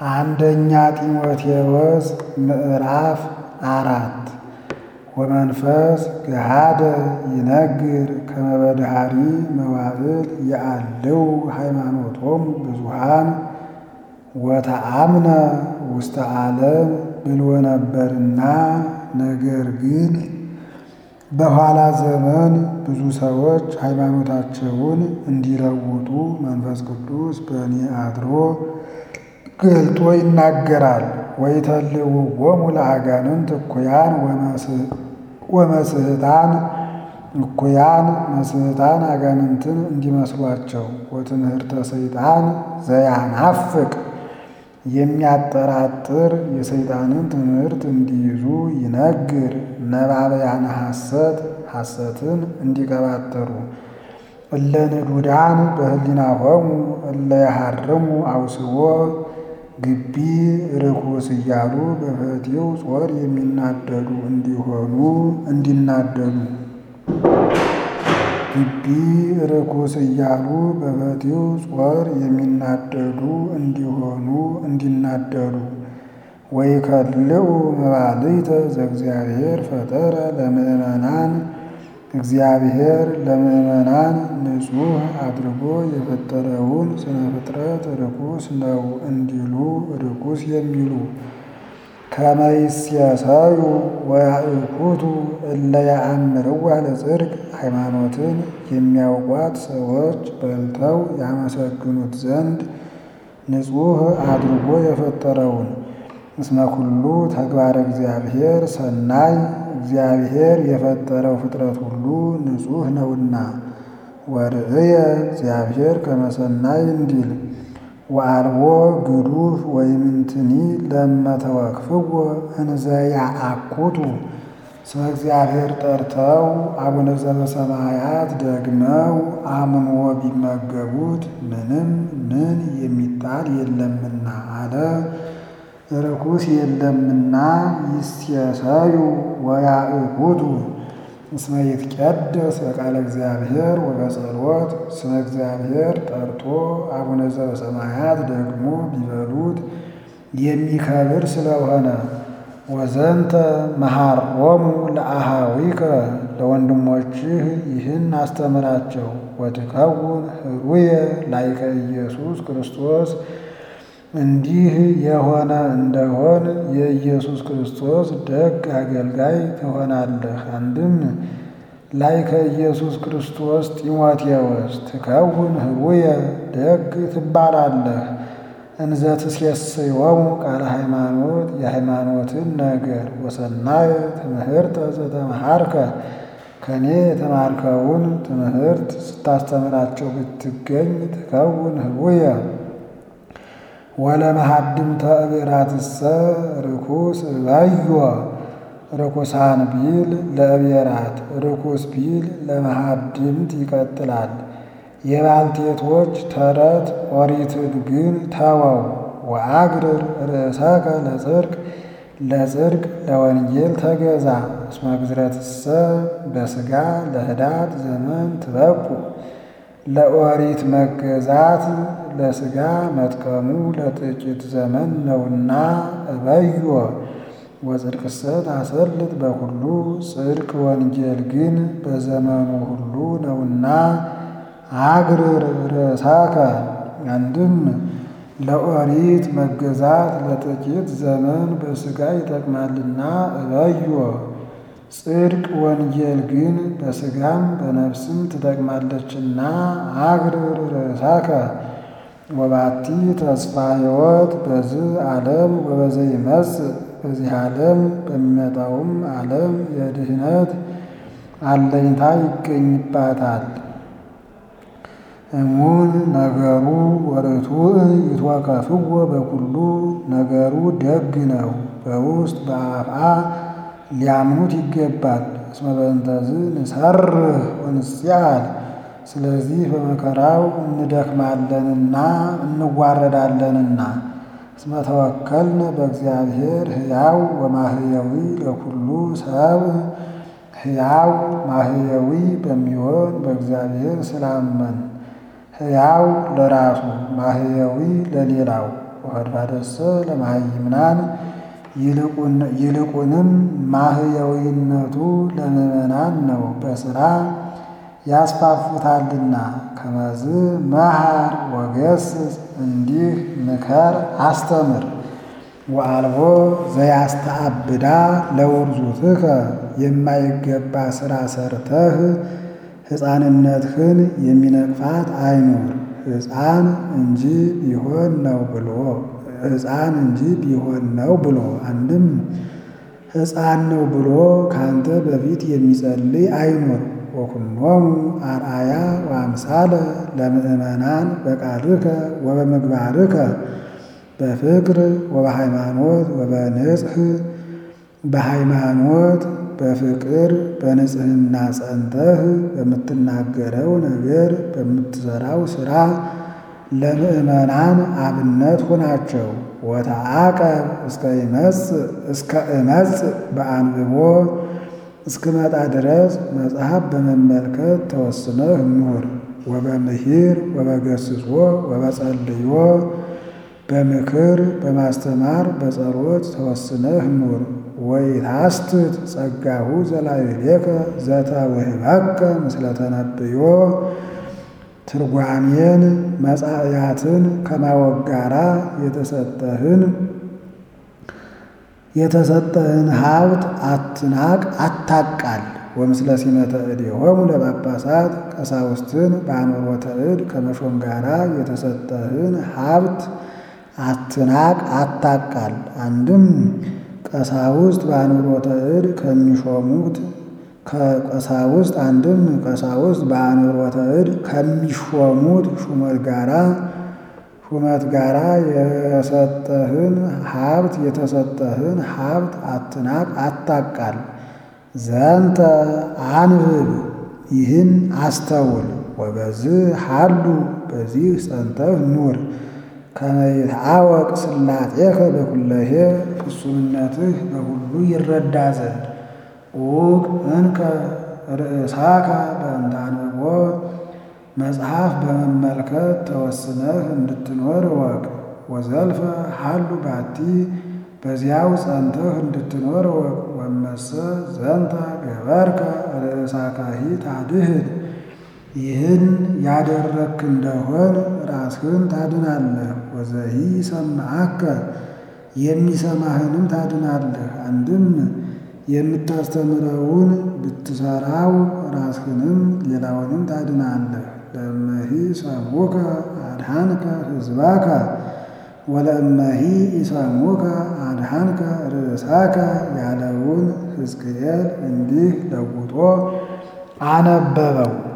አንደኛ ጢሞቴዎስ ምዕራፍ አራት ወመንፈስ ገሃደ ይነግር ከመ በድኃሪ መዋዕል የአልው ሃይማኖቶሙ ብዙኃን ወተአምነ ውስተ ዓለም ብሎ ነበርና፣ ነገር ግን በኋላ ዘመን ብዙ ሰዎች ሃይማኖታቸውን እንዲለውጡ መንፈስ ቅዱስ በእኔ አድሮ ገልጦ ይናገራል። ወይተልውዎሙ ለአጋንንት እኩያን ወመስሕታን እኩያን መስሕታን አጋንንትን እንዲመስሏቸው ወትምህርተ ሰይጣን ዘያናፍቅ የሚያጠራጥር የሰይጣንን ትምህርት እንዲይዙ ይነግር ነባበያነ ሐሰት ሐሰትን እንዲቀባጠሩ እለ ንዱዳን በህሊናሆሙ እለ ያሃርሙ አውስቦ ግቢ ርኩስ እያሉ በፈቲው ጾር የሚናደዱ እንዲሆኑ እንዲናደዱ ግቢ ርኩስ እያሉ በፈቲው ጾር የሚናደዱ እንዲሆኑ እንዲናደዱ ወይከልኡ መባልዕተ ዘእግዚአብሔር ፈጠረ ለምእመናን እግዚአብሔር ለምእመናን ንጹሕ አድርጎ የፈጠረውን ስነ ፍጥረት ርኩስ ነው እንዲሉ ርኩስ የሚሉ ከመ ይሴሰዩ ወያእኩቱ እለ ያአምርዋ ለጽድቅ ሃይማኖትን የሚያውቋት ሰዎች በልተው ያመሰግኑት ዘንድ ንጹሕ አድርጎ የፈጠረውን እስመ ኩሉ ተግባረ እግዚአብሔር ሰናይ እግዚአብሔር የፈጠረው ፍጥረት ሁሉ ንጹሕ ነውና። ወርእየ እግዚአብሔር ከመ ሰናይ እንዲል ወአልቦ ግዱፍ ወይምንትኒ ለመተወክፍዎ እንዘ ያአኩቱ ስመ እግዚአብሔር ጠርተው አቡነ ዘበሰማያት ደግመው አምኖ ቢመገቡት ምንም ምን የሚጣል የለምና አለ። ርኩስ የለምና ይሴሰዩ ወያእኩቱ እስመ ይትቀደስ በቃለ እግዚአብሔር ወበጸሎት ስመ እግዚአብሔር ጠርቶ አቡነ ዘበሰማያት ደግሞ ቢበሉት የሚከብር ስለሆነ ወዘንተ መሃሮሙ ለአሃዊከ ለወንድሞችህ ይህን አስተምራቸው ወትከውን ህሩየ ላይከ ኢየሱስ ክርስቶስ እንዲህ የሆነ እንደሆን የኢየሱስ ክርስቶስ ደግ አገልጋይ ትሆናለህ። አንድም ላይከ ኢየሱስ ክርስቶስ ጢሞቴዎስ ትከውን ህሩየ ደግ ትባላለህ። እንዘ ትሴስዮሙ ቃለ ሃይማኖት የሃይማኖትን ነገር ወሰናየ ትምህርተ ዘተመሃርከ ከኔ የተማርከውን ትምህርት ስታስተምራቸው ብትገኝ ትከውን ህሩየ ወለመሃድምተ እቤራትሰ ርኩስ እበዮ ርኩሳን ቢል ለእቤራት ርኩስ ቢል ለመሃድምት ይቀጥላል። የባልቴቶች ተረት ኦሪትን ግን ተወው። ወአግርር ርእሰከ ለጽድቅ ለጽድቅ ለወንጌል ተገዛ እስመ ግዝረትሰ በሥጋ ለህዳት ዘመን ትበቁ ለኦሪት መገዛት ለሥጋ መጥቀሙ ለጥቂት ዘመን ነውና እበዮ ወጽድቅሰ ታሰልጥ በሁሉ ጽድቅ ወንጌል ግን በዘመኑ ሁሉ ነውና አግርር ርእሳከ አንድም ለኦሪት መገዛት ለጥቂት ዘመን በሥጋ ይጠቅማልና እበዮ ጽድቅ ወንጌል ግን በሥጋም በነፍስም ትጠቅማለችና አግርር ርእሳከ ወባቲ ተስፋ ሕይወት በዚህ ዓለም ወበዘ ይመጽእ በዚህ ዓለም በሚመጣውም ዓለም የድህነት አለኝታ ይገኝባታል። እሙን ነገሩ ወርቱዕ ይትወከፍዎ በኩሉ ነገሩ ደግ ነው፣ በውስጥ በአፍአ ሊያምኑት ይገባል። እስመ በእንተዝ ንሰርህ ወንስያል ስለዚህ በመከራው እንደክማለንና እንዋረዳለንና። እስመ ተወከልነ በእግዚአብሔር ሕያው ወማህየዊ ለኩሉ ሰብ ሕያው ማህየዊ በሚሆን በእግዚአብሔር ስላመን ሕያው ለራሱ ማህየዊ ለሌላው ወፈድፋደሰ ለመሃይምናን ይልቁንም ማህየዊነቱ ለምዕመናን ነው፣ በሥራ ያስፋፉታልና። ከመዝ መሃር ወገስጽ እንዲህ ምከር አስተምር። ወአልቦ ዘያስተአብዳ ለውርዙትከ የማይገባ ሥራ ሰርተህ ሕፃንነትህን የሚነቅፋት አይኑር። ሕፃን እንጂ ቢሆን ነው ብሎ ሕፃን እንጂ ቢሆን ነው ብሎ አንድም ሕፃን ነው ብሎ ካንተ በፊት የሚጸልይ አይኑር። ወኩኖሙ አርአያ ወአምሳለ ለምእመናን በቃልከ ወበምግባርከ በፍቅር ወበሃይማኖት ወበንጽሕ በሃይማኖት በፍቅር በንጽሕና ጸንተህ በምትናገረው ነገር በምትሠራው ሥራ ለምእመናን አብነት ሁናቸው። ወተዓቀብ እስከ እመጽእ በአንብቦ እስክመጣ ድረስ መጽሐፍ በመመልከት ተወስነህ ኑር። ወበምሂር ወበገስጾ ወበጸልዮ በምክር በማስተማር በጸሎት ተወስነህ ኑር። ወይታስትት ጸጋሁ ዘላዕሌከ ዘተውህበከ ምስለ ተነብዮ ትርጓሜን መጻእያትን ከማወቅ ጋራ የተሰጠህን የተሰጠህን ሀብት አትናቅ አታቃል። ወምስለ ሲመተ እዴሆሙ ለጳጳሳት ቀሳውስትን በአንብሮተ እድ ከመሾም ጋራ የተሰጠህን ሀብት አትናቅ አታቃል። አንድም ቀሳውስት በአንብሮተ እድ ከሚሾሙት ከቀሳውስት አንድም ቀሳውስት በአንብሮተ እድ ከሚሾሙት ሹመት ጋራ ሹመት ጋራ የሰጠህን ሀብት የተሰጠህን ሀብት አትናቅ አታቃል። ዘንተ አንብብ ይህን አስተውል። ወበዝህ ሀሉ በዚህ ጸንተህ ኑር። ከመ ይትአወቅ ስላጤከ በኩለሄ ፍጹምነትህ በሁሉ ይረዳ ዘንድ ኡቅ እንከ ርእሳከ በእንተ አንብቦ መጽሐፍ በመመልከት ተወስነህ እንድትኖር እወቅ። ወዘልፈ ሀሉ ባቲ በዚያው ጸንተህ እንድትኖር እወቅ። ወመሰ ዘንተ ገበርከ ርእሳካሂ ታድህን ይህን ያደረግክ እንደሆን ራስህን ታድናለህ። ወዘሂ ሰማዓከ የሚሰማህንም ታድናለህ። አንድም የምታስተምረውን ብትሰራው ራስህንም ሌላውንም ታድናለህ። ለእመሂ ሰሙከ አድኃንከ ሕዝባከ ወለእመሂ ኢሰሙከ አድኃንከ ርእሳከ ያለውን ሕዝቅኤል እንዲህ ለውጦ አነበበው።